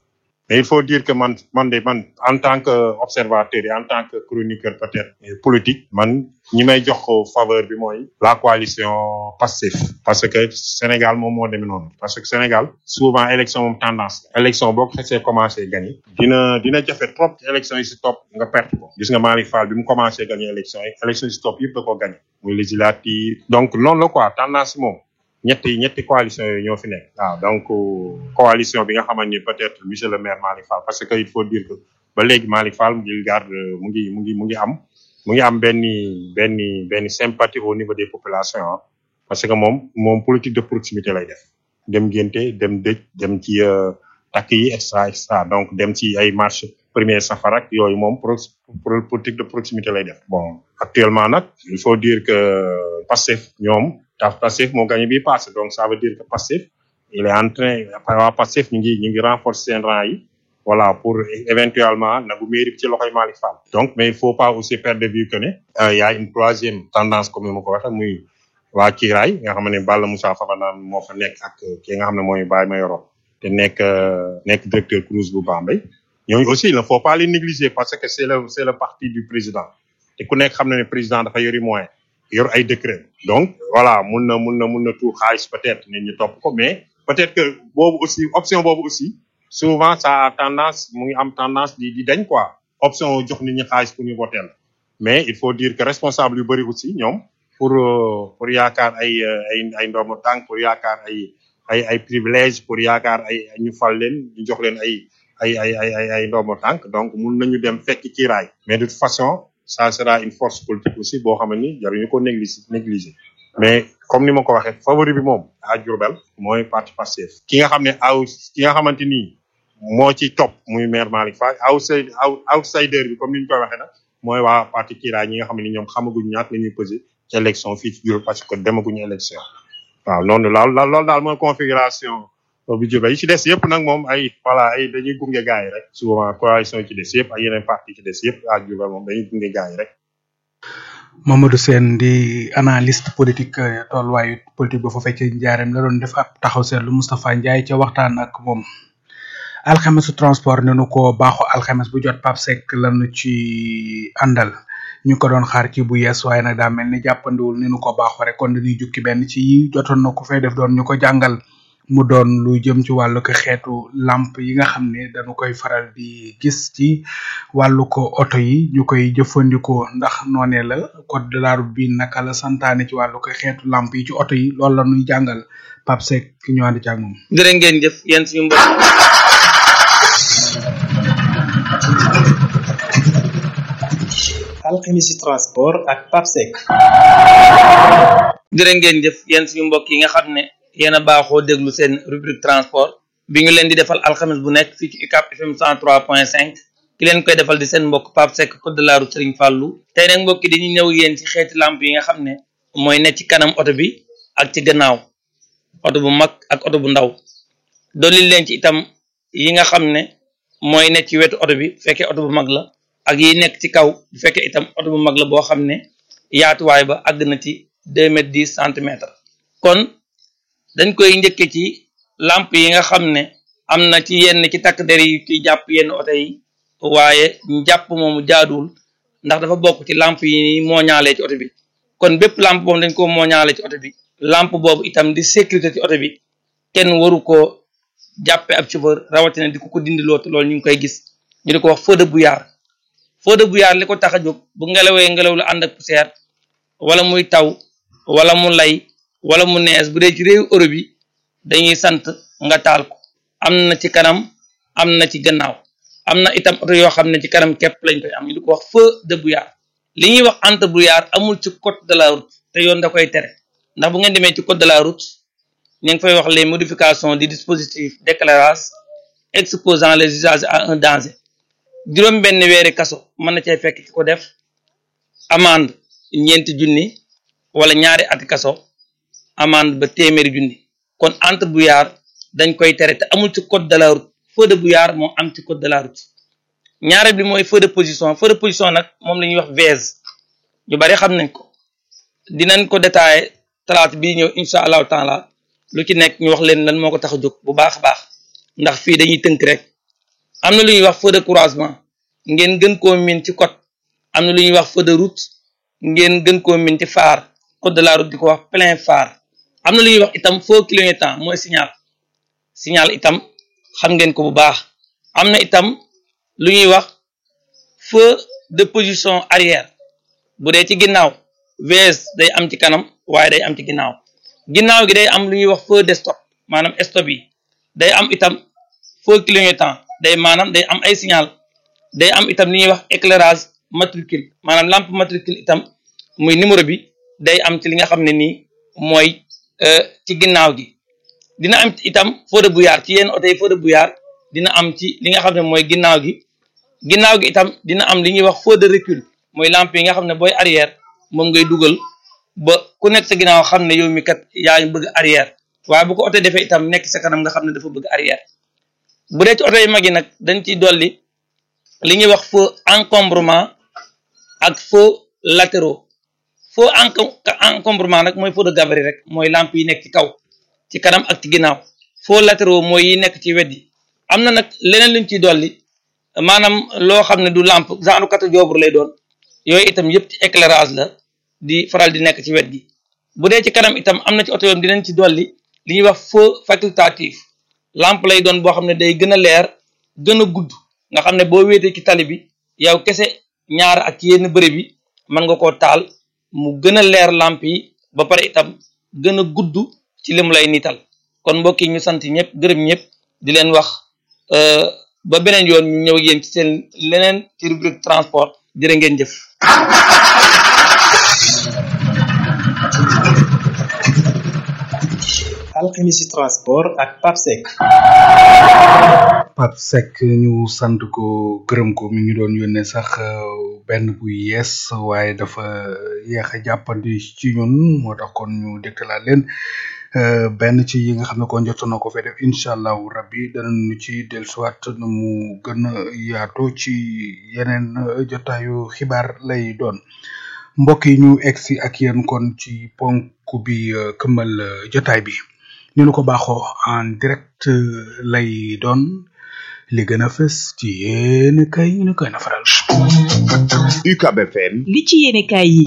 mais il faut dire que man man de man en tant que observateur et en tant que chroniqueur peut-être euh, politique man ñi may jox ko faveur bi mooy la coalition Pastef parce que Sénégal moom moo demee noonu parce que Sénégal souvent élection moom tendance la élection boo ko xesee commencé gagné dina dina jafe trop ci élection yi si topp nga perte ko gis nga Malick Fall bi mu commencé gagné élection yi élection yi si topp yëpp da ko gagné muy législative donc noonu la quoi tendance moom ñetti ñetti coalition yooyu ñoo fi nekk waaw donc coalition bi nga xamante ni peut-être monsieur le maire Malick Fall parce que il faut dire que ba léegi Malick Fall mu ngi garde mu ngi mu ngi mu ngi am mu ngi am benn benn benn sympathie au niveau des populations ah parce que moom moom politique de proximité lay def dem ngénte dem dëj dem ci euh, takk yi et cetera et cetera donc dem ci ay marche premier safar ak yooyu moom pro pro- politique de proximité lay def bon actuellement nag il faut dire que Pastef ñoom taf Pastef moo gagné bi passé donc ça veut dire que Pastef il est en train waa Pastef ñu ngi ñu ngi renforcer seen rang yi voilà pour éventuellement nagu mairie bi ci loxoy Malick Fall donc mais il faut pas aussi perdre de vue que ne euh, y a une troisième tendance comme ni ma ko waxee muy waa Kiiraay nga xam ne Balla Moussa Fafana moo fa nekk ak ki nga xam ne mooy Baye Mayoro te nekk euh, nekk directeur Crous bu Bambey ñooñu aussi il ne faut pas les négliger parce que c'est le c'est le parti du président te ku nekk xam na ne président dafa yori moyen yor ay décret donc voilà mun na mun na mun na tuur xaalis peut-être nit ñu topp ko mais peut-être que boobu aussi option boobu aussi souvent ça a tendance mu ngi am tendance di di dañ quoi option jox nit ñi xaalis pour ñu voter la mais il faut dire que responsable yu bëri aussi ñoom pour euh, pour yaakaar ay euh, ay ay ndomu tànk pour yaakaar ay ay ay privilège pour yaakaar ay ñu fal leen ñu jox leen ay ay ay ay ay ay ndomu tànk donc mun nañu dem fekk ci raay mais de toute façon ça sera une force politique aussi boo xam ni jaruñu ko négliger négliger mais comme ni ma ko waxee favori bi moom à Diourbel mooy parti Pastef ki nga xam ne aw ki nga xamante ni moo ci topp muy maire Malick Fall outside outsider bi comme ni ñu koy waxee nag mooy waa parti Kira ñi nga xam ne ñoom xamaguñ ñaat la ñuy peser ci élection fii ci Diourbel parce que demaguñu élection waaw noonu laal loolu daal mooy configuration bu Diourbel yi ci des yëpp nag moom ay voilà ay dañuy gunge gars yi rek souvent coalition yi ci des yëpp ak yeneen parti ci des yëpp à Diourbel moom dañuy gunge gars yi rek Mamadou Sène di analyste politique eh, tolluwaayu politique ba fa fekkee njaareem la doon def ab taxaw seetlu Moustapha Ndiaye ca waxtaan ak moom alxamesu transport ne nu ko baaxu alxames bu jot Pape Seck lanu ci àndal ñu ko doon xaar ci bu yees waaye nag daa mel ni jàppandiwul ni nu ko baaxoo rek kon dañuy jukki benn ci yi jotoon na ko fay def doon ñu ko jàngal mu doon lu jëm ci wàllu ko xeetu lamp yi nga xam ne dañu koy faral di gis ci wàllu ko oto yi ñu koy jëfandikoo ndax noonee la code de la route bi naka la santaane ci wàllu ko xeetu lamp yi ci oto yi loolu la ñuy jàngal Pape Seck ñu ànd ci ak moom. jërë ngeen jëf yéen suñu mbokk alxemisi transport ak papsec jërë ngeen jëf yéen suñu mbokk yi nga xam ne yéen a baaxoo déglu seen rubrique transport bi ñu leen di defal alxames bu nekk fii ci UCAP FM 103.5 ki leen koy defal di seen mbokk Pape Seck code de la route Serigne Fallou tey nag mbokk yi dañuy ñëw yéen ci xeeti lamp yi nga xam ne mooy nekk ci kanam oto bi ak ci gannaaw oto bu mag ak oto bu ndaw dolli leen ci itam yi nga xam ne mooy nekk ci wetu oto bi bu fekkee oto bu mag la ak yi nekk ci kaw bu fekkee itam oto bu mag la boo xam ne yaatuwaay ba àgg na ci deux mètres dix centimètres kon dañ koy njëkke ci lamp yi nga xam ne am na ci yenn ci takk der yi ci jàpp yenn oto yi waaye jàpp moomu jaaduwul ndax dafa bokk ci lamp yi moo ñaalee ci oto bi kon bépp lampe boobu dañ ko moo ñaale ci oto bi lampe boobu itam di sécurité ci oto bi kenn waru koo jàppe ab chauffeur rawatina di ko ko dindiloo te loolu ñu ngi koy gis ñu di ko wax feu de brouillard feu de brouillard li ko tax a jóg bu ngelawee ngelaw lu ànd ak poussière wala muy taw wala mu lay wala mu nees bu dee ci réew Europe yi dañuy sant nga taal ko am na ci kanam am na ci gannaaw am na itam oto yoo xam ne ci kanam képp lañ koy am ñu di ko wax feu de brouillard li ñuy wax entre brouillard amul ci code de la route te yoon da koy tere ndax bu ngeen demee ci code de la route ñu ngi fay wax les modifications du dispositif d'éclairage exposant les usagers à un danger juróom benn weeri kaso mën na cay fekk ki ko def amende ñeenti junni wala ñaari ati kaso amende ba téeméeri junni kon entre brouillard dañ koy tere te amul ci code de la route feu de brouillard moo am ci code de la route ñaare bi mooy feu de position feu de position nag moom la ñuy wax vise ñu bari xam nañ ko dinañ ko détaillé talaata bii ñëw incha allahu taala lu ci nekk ñu wax leen lan moo ko tax a jóg bu baax a baax ndax fii dañuy tënk rek am na lu ñuy wax feu de croisement ngeen gën koo min ci code am na lu ñuy wax feu de route ngeen gën koo min ci phare code de la route di ko wax plein phare am na lu ñuy wax itam feu clignotant mooy signal signal itam xam ngeen ko bu baax am na itam lu ñuy wax feu de position arrière bu dee ci ginnaaw VS day am ci kanam waaye day am ci ginnaaw ginnaaw gi day am lu ñuy wax feu de stop maanaam stop yi day am itam feu clignotant day maanaam day am ay signal day am itam li ñuy wax éclairage matricule maanaam lampe matricule itam muy numéro bi day am ci li nga xam ne nii mooy ci ginnaaw gi dina am itam feu de brouillard ci yenn oto yi feu de brouillard dina am ci li nga xam ne mooy ginnaaw gi ginnaaw gi itam dina am li ñuy wax feu de recul mooy lampe yi nga xam ne booy arrière moom ngay dugal ba ku nekk sa ginnaaw xam ne yow mi kat yaa ngi bëgg arrière waaye bu ko oto defee itam nekk sa kanam nga xam ne dafa bëgg arrière bu dee ci oto yu mag yi nag dañ ciy dolli li ñuy wax feu encombrement ak feu latéraux feu encombrement nag mooy feu de gabarit rek mooy lampe yi nekk ci kaw ci kanam ak ci ginnaaw feu latéraux mooy yi nekk ci wet yi am na nag leneen luñ ciy dolli maanaam loo xam ne du lampe genre katu joobur lay doon yooyu itam yëpp ci éclairage la di faral di nekk ci wet gi bu dee ci kanam itam am na ci oto yoom dinañ ci dolli li ñuy wax feu facultatif lampe lay doon boo xam ne day gën a leer gën a gudd nga xam ne boo wéetee ci tali bi yow kese ñaar ak yenn bërëb bi mën nga koo taal mu gën a leer lampe yi ba pare itam gën a gudd ci lim lay nital kon mbokk yi ñu sant ñëpp gërëm ñëpp di leen wax ba beneen yoon ñu ñëw yéen ci seen leneen ci rubrique transport jërë ngeen jëf alxemisi transport ak papsec Pape Seck ñu sant ko gërëm ko mi ngi doon yónnee sax benn bu yees waaye dafa yéex a jàppandi ci ñun moo tax kon ñu dégtalaat leen benn ci yi nga xam ne kon jot na ko fee def incha allahu rabbi danañu ci dellusiwaat nu mu gën a yaatu ci yeneen jotaayu xibaar lay doon mbokk yi ñu egsi ak yéen kon ci ponk bi këmmal jotaay bi ni nu ko baaxoo en direct lay doon li gën a fës ci yéen kay ñu koy nafaral. UCAB FM. li ci yéene kaay yi.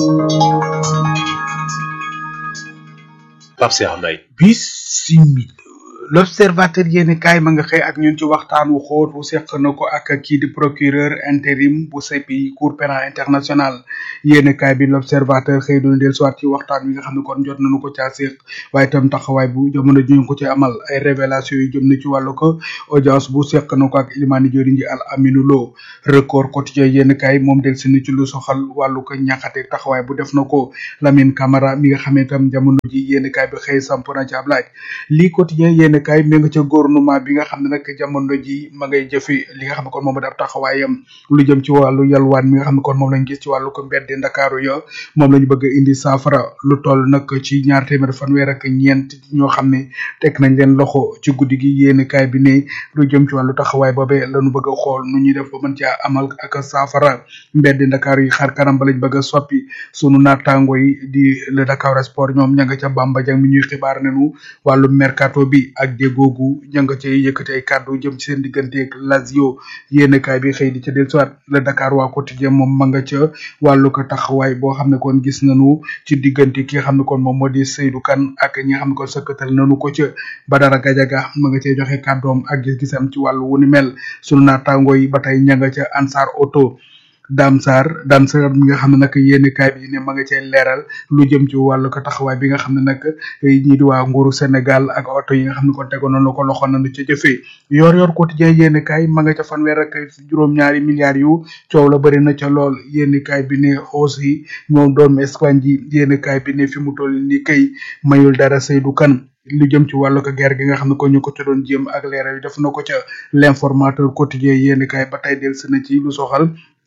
Pape Cheikh Mbaye. bisimil l'observateur yéeni kaay ma nga xëy ak ñun ci waxtaan wu xóot wu seq na ko ak kii di procureur intérim bu CPI cour pénal international yéeni kaay bi l'observateur xëy doon del soit ci waxtaan wi nga xam ne kon jot nañu ko caa seq waaye itam taxawaay bu jamono ji ñu ko ci amal ay révélation yu jëm na ci wàllu ko audience bu seq na ko ak Ilimani Diori ji al Aminu Lo record quotidien yéeni kaay moom del si ni ci lu soxal wàllu ko ñaxate taxawaay bu def na ko Lamine Camara mi nga xam ne itam jamono ji yéeni kaay bi xëy samp na ci ab laaj lii quotidien yéeni kaay mi nga ca gouvernement bi nga xam ne nag jamono ji ma ngay jëfi li nga xam ne kon moom da ab taxawaayam lu jëm ci wàllu yalwaan mi nga xam ne kon moom lañ gis ci wàllu ko mbedd ndakaaru ya moom lañu bëgg a indi saafara lu toll nag ci ñaar téeméer fanweer ak ñeent ñoo xam ne teg nañ leen loxo ci guddi gi yéeni kaay bi ne lu jëm ci wàllu taxawaay boobee lañu bëgg a xool nu ñuy def ba mën caa amal ak saafara mbedd ndakaaru yi xar kanam ba lañ bëgg a soppi sunu naataango yi di le Dakar Sport ñoom ña nga ca Bamba Jang mi ñuy xibaar nañu wàllu mercato bi ak déggoogu ña nga cay yëkkati ay kàddu jëm ci seen digganteeg Lazio yéene kaay bi xëy di ca del soit le Dakar waa quotidien moom ma nga ca wàllu ko taxawaay boo xam ne kon gis nañu ci diggante ki nga xam ne kon moom moo di Seydou Kane ak ñi nga xam ne kon sëkkatal nañu ko ca Badara Gajaga ma nga cay joxe kàddoom ak gis-gisam ci wàllu wu ni mel sunu naataango yi ba tey ña nga ca Ansar Auto Dame Sarr Dame Sarr mi nga xam ne nag yéeni kaay bi ne ma nga cee leeral lu jëm ci wàllu ko taxawaay bi nga xam ne nag ñii di waa nguuru Sénégal ak oto yi nga xam ne kon tegoon nañu ko loxo nañu ca jëfee yor yor quotidien yéeni kaay ma nga ca fanweer ak juróom-ñaari milliards yu coow la bëri na ca lool yéeni kaay bi ne aussi moom doomu Espagne ji yéeni kaay bi ne fi mu toll ni kay mayul dara Seydou Kane lu jëm ci wàllu ko guerre gi nga xam ne ko ñu ko ca doon jéem ak leeral yi def na ko ca l'informateur quotidien yéeni kaay ba tey del si na ci lu soxal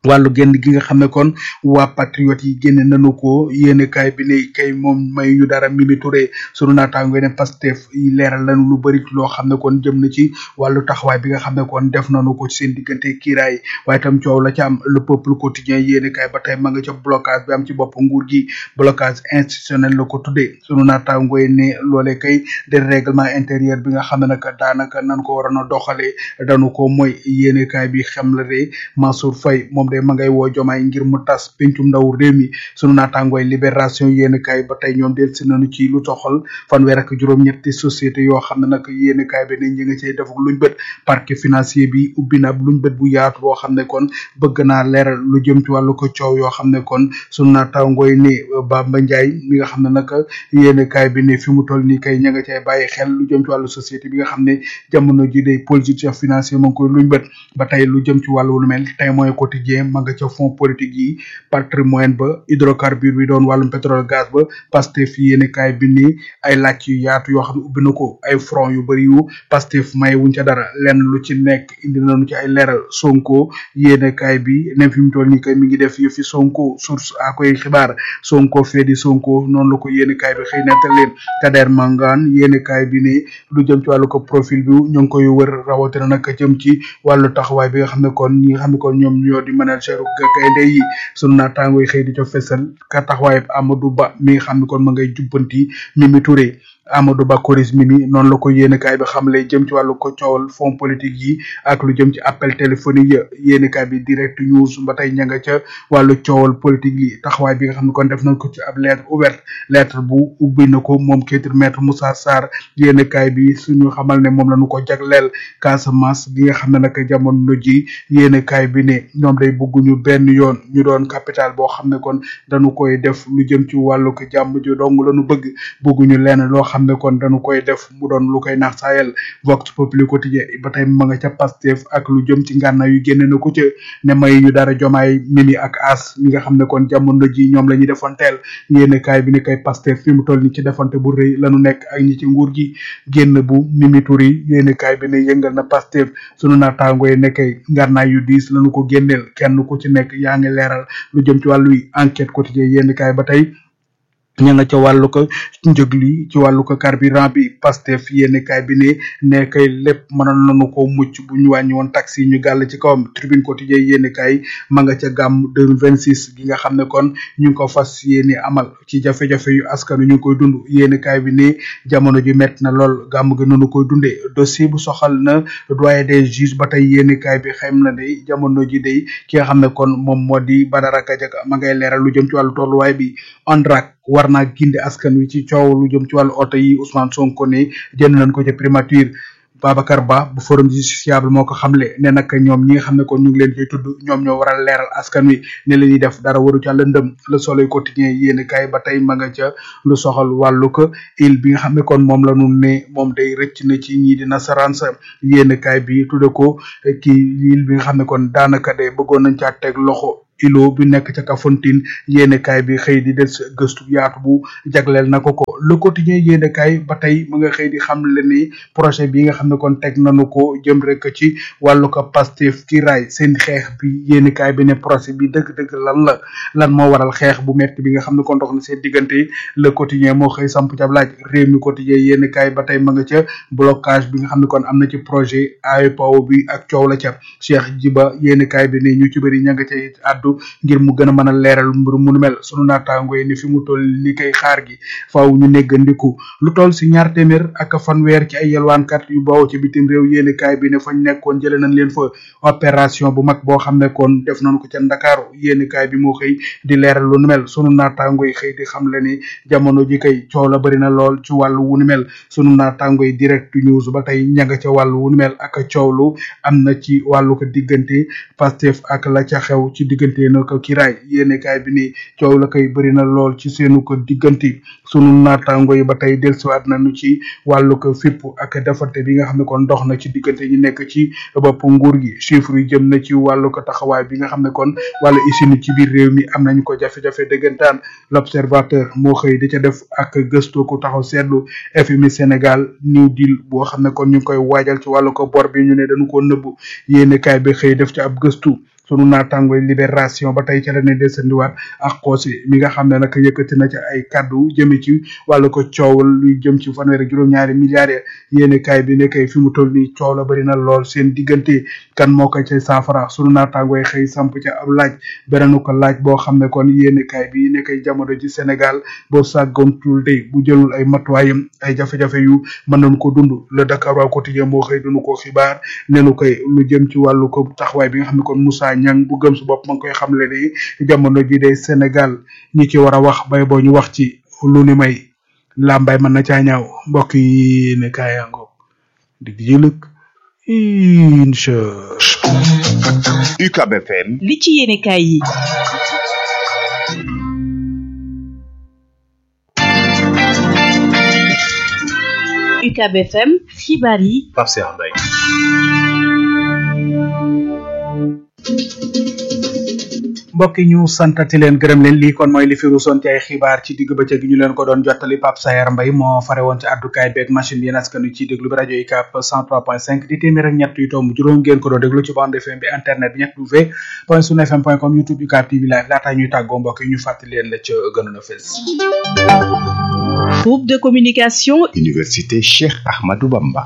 wàllu génn gi nga xam ne kon waa patriote yi génne nañu ko yéene kaay bi ne kay moom may ñu dara Mimi Touré sunu naataango ne Pastef yi leeral nañu lu bëri loo xam ne kon jëm na ci wàllu taxawaay bi nga xam ne kon def nañu ko ci seen diggante kiiraay waaye itam coow la ca am le peuple quotidien yéene kaay ba tey ma nga ca blocage bi am ci bopp nguur gi blocage institutionnel la ko tuddee sunu naataango yi ne loolee kay de règlement intérieur bi nga xam ne nag daanaka nan ko waroon a doxalee dañu ko mooy yéene kaay bi xam la de Mansour Faye moom de ma ngay woo jomaay ngir mu tas pencum ndaw réew mi sunu naataangooy libération yéen kaay ba tey ñoom del si nañu ci lu toxal fanweer ak juróom-ñetti société yoo xam ne nag yéen kaay bi ne ñi nga cay def luñ bët parquet financier bi ubbi na ab luñ bët bu yaatu boo xam ne kon bëgg naa leeral lu jëm ci wàllu ko coow yoo xam ne kon sunu naataangooy ne Bamba Ndiaye mi nga xam ne nag yéen kaay bi ne fi mu toll nii kay ña nga cay bàyyi xel lu jëm ci wàllu société bi nga xam ne jamono ji day politique financier ma ngi koy luñ bët ba tey lu jëm ci wàllu lu mel tey mooy quotidien ma nga ca fond politique yi patrimoine ba hydrocarbure bi doon wàllum pétrole gaz ba Pastef yéene kaay bi ni ay laaj yu yaatu yoo xam ne ubbi na ko ay front yu bëri yu Pastef may wuñ ca dara lenn lu ci nekk indi nañu ci ay leeral Sonko yéene kaay bi ne fi mu toll nii kay mi ngi def yëfi Sonko source a koy xibaar Sonko fee di Sonko noonu la ko yéene kaay bi xëy nettal leen Kader Mangane yéene kaay bi ne lu jëm ci wàllu ko profil bi ñu ngi koy wër rawatina nag jëm ci wàllu taxawaay bi nga xam ne kon ñi nga xam ne kon ñoom ñoo di manager gaynde yi sunu naataango yi xëy di ca fesal ka taxawaay Amadou Ba mi nga xam ne kon ma ngay jubbanti Mimi Touré Amadou Ba Koris Mimi noonu la ko yéenekaay bi xamle jëm ci wàllu ko coowal fond politique yi ak lu jëm ci appel téléphonique ya yéenekaay bi direct news ba tey ña nga ca wàllu coowal politique yi taxawaay bi nga xam ne kon def nañ ko ci ab lettre ouverte lettre bu ubbi na ko moom kiitir maître Moussa Sarr yéenekaay bi suñu xamal ne moom la ñu ko jagleel Casamance gi nga xam ne nag jamono ji yéenekaay bi ne ñoom day bëgguñu benn yoon ñu doon capital boo xam ne kon dañu koy def lu jëm ci wàllu ko jàmm ji dong la ñu bëgg bëgguñu lenn loo xam ne kon dañu koy def mu doon lu koy naax saayal vox populi quotidien ba tey ma nga ca Pastef ak lu jëm ci ngànnaay yu génne na ko ca ne may ñu dara jomaay mimi ak as mi nga xam ne kon jamono ji ñoom la ñuy defonteel yéene kaay bi ne kay Pastef fi mu toll ni ci defante bu rëy lañu nekk ak ñi ci nguur gi génn bu mimi turi yéene kaay bi ne yëngal na Pastef sunu naataango yi ne kay ngànnaay yu diis lañu ko génneel kenn ku ci nekk yaa ngi leeral lu jëm ci wàllu enquête quotidien yéene kaay ba tey ña nga ca wàllu ko njëg li ci wàllu ko carburant bi Pastef yéene kaay bi ne ne kay lépp mënoon nañu ko mucc bu ñu wàññi woon taxi yi ñu gàll ci kawam tribune quotidien yéene kaay ma nga ca gàmm 2026 gi nga xam ne kon ñu ngi ko fas yéene amal ci jafe-jafe yu askanu ñu ngi koy dund yéene kaay bi ne jamono ji metti na lool gàmm gi noonu koy dundee dossier bu soxal na doyen des juges ba tey yéene kaay bi xam na de jamono ji day ki nga xam ne kon moom moo di Badara Gadiaga ma ngay leeral lu jëm ci wàllu tolluwaay bi ONRAC war naa gindi askan wi ci coow lu jëm ci wàllu oto yi Ousmane Sonko ne jënd nañ ko ca primature Babacar Ba bu forum justiciable moo ko xamle ne nag ñoom ñi nga xam ne kon ñu ngi leen koy tudd ñoom ñoo waral leeral askan wi ne la ñuy def dara waru ca lëndëm le soleil quotidien yéen kaay ba tey ma nga ca lu soxal wàllu ko il bi nga xam ne kon moom la ñu ne moom day rëcc na ci ñii di nasaraan sa yéen kaay bi tudde ko kii il bi nga xam ne kon daanaka de bëggoon nañ caa teg loxo ilo bi nekk ca Kafountine yéenekaay bi xëy di des gëstu yaatu bu jagleel na ko ko le quotidien yéenekaay ba tey mu nga xëy di xam le ni projet bi nga xam ne kon teg nañu ko jëm rek ci wàllu ko Pastef ki raay seen xeex bi yéenekaay bi ne projet bi dëgg-dëgg lan la lan moo waral xeex bu metti bi nga xam ne kon dox na seen diggante le quotidien moo xëy samp ca laaj réew mi quotidien yéenekaay ba tey ma nga ca blocage bi nga xam ne kon am na ci projet AEPAO bi ak coow la ca Cheikh Jiba yéenekaay bi ne ñu ci bëri ña nga ca addu ngir mu gën a mën a leeral mbir mu nu mel sunu naataango yi ni fi mu toll ni kay xaar gi faaw ñu néggandiku lu toll si ñaar téeméer ak fanweer ci ay yelwaankat yu bawoo ci bitim réew yéeni kaay bi ne fañ nekkoon jële nañ leen fa opération bu mag boo xam ne kon def nañ ko ca ndakaaru yéeni kaay bi moo xëy di leeral lu nu mel sunu naataango yi xëy di xam le ni jamono ji kay coow la bëri na lool ci wàllu wu nu mel sunu naataango yi direct news ba tey ña nga ca wàllu wu nu mel ak coow lu am na ci wàllu ko diggante Pastef ak la ca xew ci diggante na ko kiraay yéene kaay bi ni coow la koy bëri na lool ci seenu ko diggante sunu naataango yi ba tey dellusiwaat nañu ci wàllu ko fipp ak defante bi nga xam ne kon dox na ci diggante ñi nekk ci bopp nguur gi chiffre yi jëm na ci wàllu ko taxawaay bi nga xam ne kon wàllu usine ci biir réew mi am nañu ko jafe-jafe dëggantaan l'observateur moo xëy di ca def ak gëstu ko taxaw seetlu FMI Sénégal new deal boo xam ne kon ñu ngi koy waajal ci wàllu ko bor bi ñu ne dañu ko nëbb yéene kaay bi xëy def ci ab gëstu sunu naataangoy libération ba tey ca la ne desandiwaat ak xoosi mi nga xam ne nag yëkkati na ci ay kaddu jëme ci wàllu ko coowal luy jëm ci fanweeri juróom-ñaari milliards yéene kaay bi ne kay fi mu toll nii coow la bari na lool seen diggante kan moo ko cay saafara sunu naataangoy xëy samp ca ab laaj beneen ko laaj boo xam ne kon yéene kaay bi ne kay jamono ji Sénégal boo sàggantul de bu jëlul ay matuwaayam ay jafe-jafe yu mën nañu ko dund le Dakar waa quotidien moo xëy dunu ko xibaar nenu koy lu jëm ci wàllu ko taxawaay bi nga xam ne kon Moussa Niang bu gëm su bopp ma ngi koy xamle ne jamono ji day Sénégal ñi ci war a wax bay boo ñu wax ci lu ni may làmbaay mën na caa ñaaw mbokk yi ne kaayango dig jëlëg incha UCAB FM li ci yéene kaay yi UCAB FM xibaar yi Pape Cheikh Mbaye mbokk yi ñu santati leen gërëm leen lii kon mooy li fi ruusoon ci ay xibaar ci digg bëccëg gi ñu leen ko doon jottali Pape Sayer Mbaye moo fare woon ci àddukaay beeg machine bi yéen askan wi ci déglu bi rajo UCAB 103.5 di téeméer ak ñett yu tomb juróom ngeen ko doon déglu ci bande FM bi internet bi ñett w point sunu fm point com youtube UCAB TV live laataa ñuy tàggoo mbokk yi ñu fàttali leen la ca gënoon a fës groupe de communication Université Cheikh Ahmadou Bamba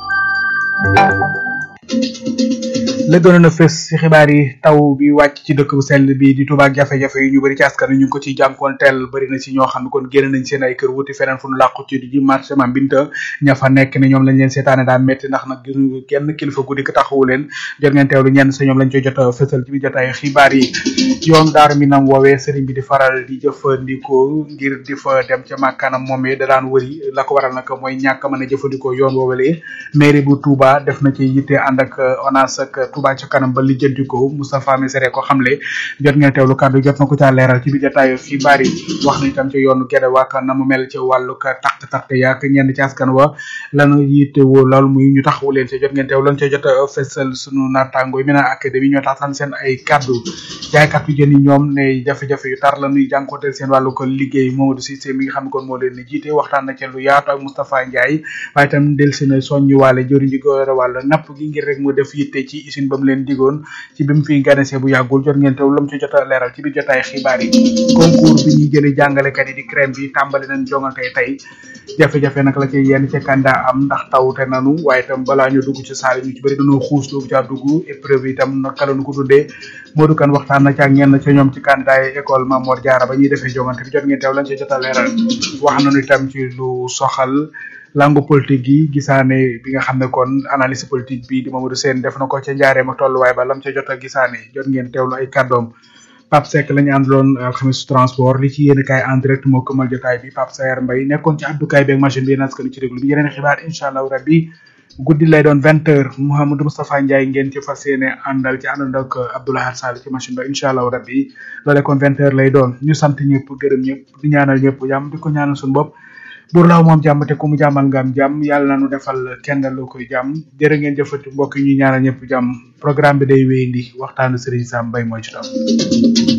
la gënoon a fës ci xibaar yi taw bi wàcc ci dëkk bu sell bi di Touba ak jafe-jafe yi ñu bëri ci askan wi ñu ngi ko ciy jànkoonteel bëri na ci ñoo xam ne kon génn nañ seen ay kër wuti feneen fu nu làqu ci di marché Mame Binta ña fa nekk ne ñoom lañ leen seetaane daa metti ndax nag gisuñu kenn kilifa guddi ko taxawu leen jot ngeen teewlu ñenn sa ñoom lañ koy jot a fësal ci biir jotaay xibaar yi yoon daaru mi nam woowee sëriñ bi di faral di jëfandikoo ngir di fa dem ca màkkaanam moomee da daan wëri la ko waral nag mooy ñàkk mën a jëfandikoo yoon woowalee mairie bu Touba def na ci yitte ànd ak ONAS ak Touba ca kanam ba lijjanti ko Moustapha Missiré ko xamle jot ngeen teewlu kàddu jot na ko caa leeral ci biir jotaayu xibaar yi wax na itam ci yoonu Gede waak na mu mel ci wàllu ka taq taq yaak ñenn ci askan wa lanu yitte woo lool muy ñu taxawu leen ci jot ngeen teew lan ca jot a fessal sunu naataango yi Mina Académie ñoo taxtaan seen ay kàddu jaaykat yu jën yi ñoom ne jafe-jafe yu tar la ñuy jànkonteel seen wàllu ko liggéey Mamadou Cissé mi nga xam ne kon moo leen ni jiite waxtaan na ci lu yaatu ak Moustapha Ndiaye waaye itam del si na soññu waale jëriñ ji ko wàll napp gi ngir rek mu def yitte ci usine ba mu leen digoon ci bi mu fi ganese bu yàggul jot ngeen teew lam ci jot a leeral ci biir jotaay xibaar yi concours bi ñuy jëlee jàngalekat yi di crème bi tàmbali nañ jongante tey jafe-jafe nag la ci yenn ca kanda am ndax tawte nanu waaye itam balaa ñu dugg ci saal ñu ci bëri dañoo xuus dugg caa dugg épreuve itam naka la ñu ko tuddee Modou Kane waxtaan na ci ak ñenn ca ñoom ci candidat yi école Mamor Diarra ba ñuy defee jongante bi jot ngeen teew lañ ci jot a leeral wax nañu itam ci lu soxal langue politique yi gisaane bi nga xam ne kon analyse politique bi di Mamadou Sène def na ko ca njaareem ak tolluwaay ba lam ca jot a gisaane jot ngeen teewlu ay kàddoom Pape Seck la ñu àndaloon alxames transport li ci yéen kaay en direct moo këmal jotaay bi Pape Sayer Mbaye nekkoon ci àddukaay beeg machine bi yéen askan ci déglu bi yeneen xibaar incha allah rabbi guddi lay doon vingt heures Mouhamadou Moustapha Ndiaye ngeen ci fas yéene àndal ci àndandoo ak Abdoulaye Sall ci machine ba incha allah rabbi loolee kon vingt heures lay doon ñu sant ñëpp gërëm ñëpp di ñaanal ñëpp jàmm di ko ñaanal suñu bopp buur laaw moom jàmm te ku mu jàmmal nga am jàmm yàlla na nu defal kenn lu koy jàmm jërë ngeen jëfati mbokk yi ñuy ñaanal ñëpp jàmm programme bi day wéyandi waxtaanu Serigne Sam Mbaye mooy ci taw